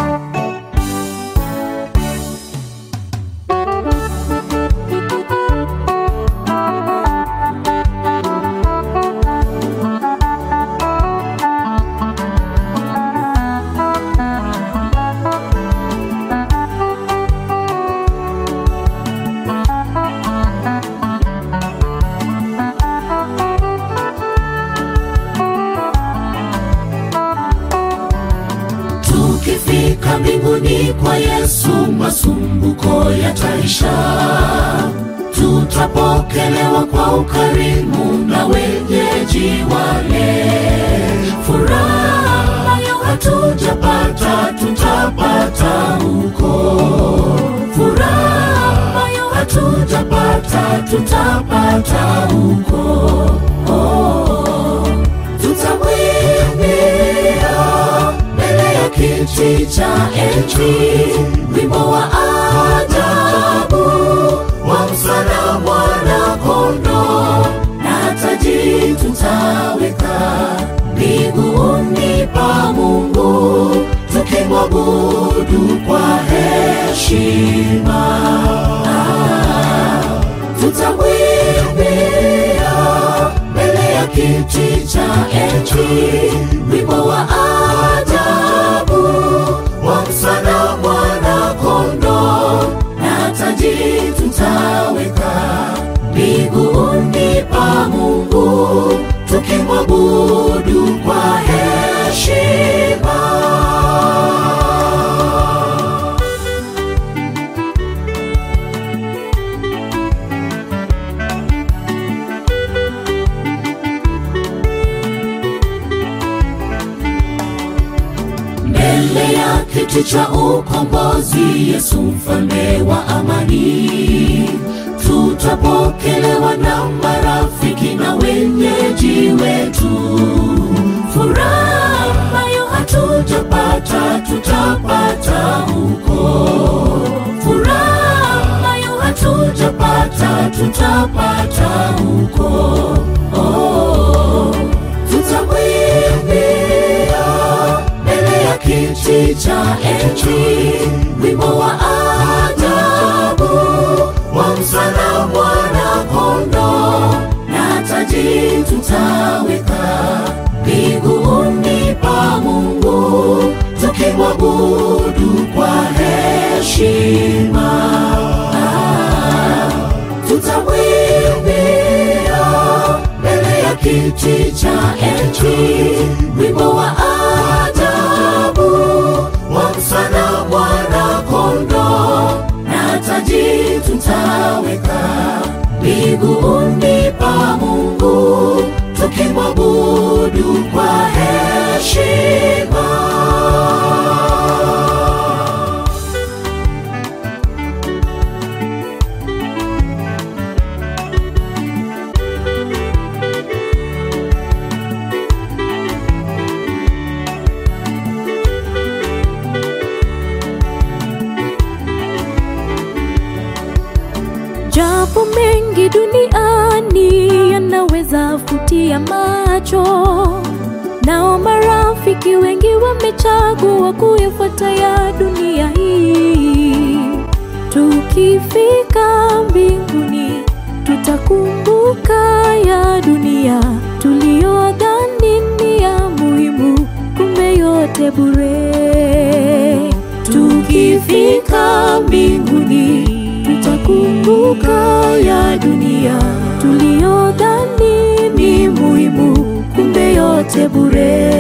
Tukifika mbinguni kwa Yesu, masumbuko yataisha, tutapokelewa kwa ukarimu na wenyeji wale. Furaha ambayo hatujapata tutapata huko, furaha ambayo hatujapata tutapata huko. Oh, tutamwimbia mbele ya kiti cha enzi wimbo wa ajabu wa msana mwana kondo na taji tutaweka miguuni pa Mungu tukimwabudu kwa heshima. Ah, tutamwimbia mbele ya kiti cha enzi wimbo wa ajabu wa msana mwana kondo na taji tutaweka miguuni pa Mungu tukimwabudu kwa heshima. mbele ya kiti cha ukombozi, Yesu mfalme wa amani, tutapokelewa na marafiki na wenyeji wetu. Furaha ambayo hatujapata tutapata huko, furaha ambayo hatujapata tutapata huko. Oh, tutamwimbia mbele ya kiti cha enzi wimbo wa ajabu wa msana mwana kondo na taji tutaweka miguuni pa Mungu tukimwabudu kwa heshima. Ah, tutamwimbia mbele ya kiti cha enzi wimbo wa ajabu wa msana mwana kondo na taji tutaweka miguuni pa Mungu tukimwabudu kwa heshima. Japo mengi duniani yanaweza futia macho, nao marafiki wengi wamechagua kuyafuata ya dunia hii. Tukifika mbinguni, tutakumbuka ya dunia tuliyodhani ni ya muhimu, kumbe yote bure. Tukifika mbinguni, tutakumbuka ya dunia tuliyodhani ni muhimu, kumbe yote bure.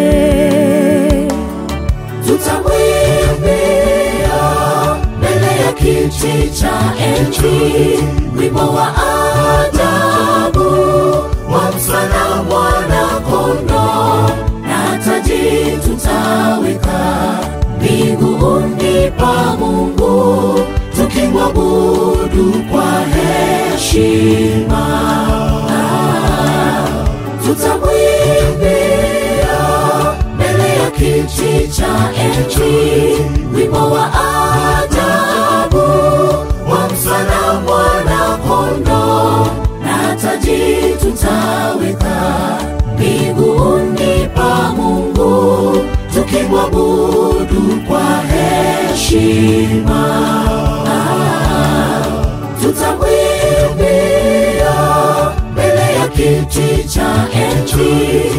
tutamwimbia mbele ya kiti cha enzi wimbo wa ajabu wa msana mwana kondo na taji tutaweka miguuni pa Mungu tukimwabudu kwa heshima. Ah, tutamwimbia mbele ya kiti cha enzi wimbo wa ajabu wa msana mwana kondo na taji tutaweka miguuni pa Mungu tukimwabudu kwa heshima. heshima Ah, tutamwimbia mbele ya kiti cha enzi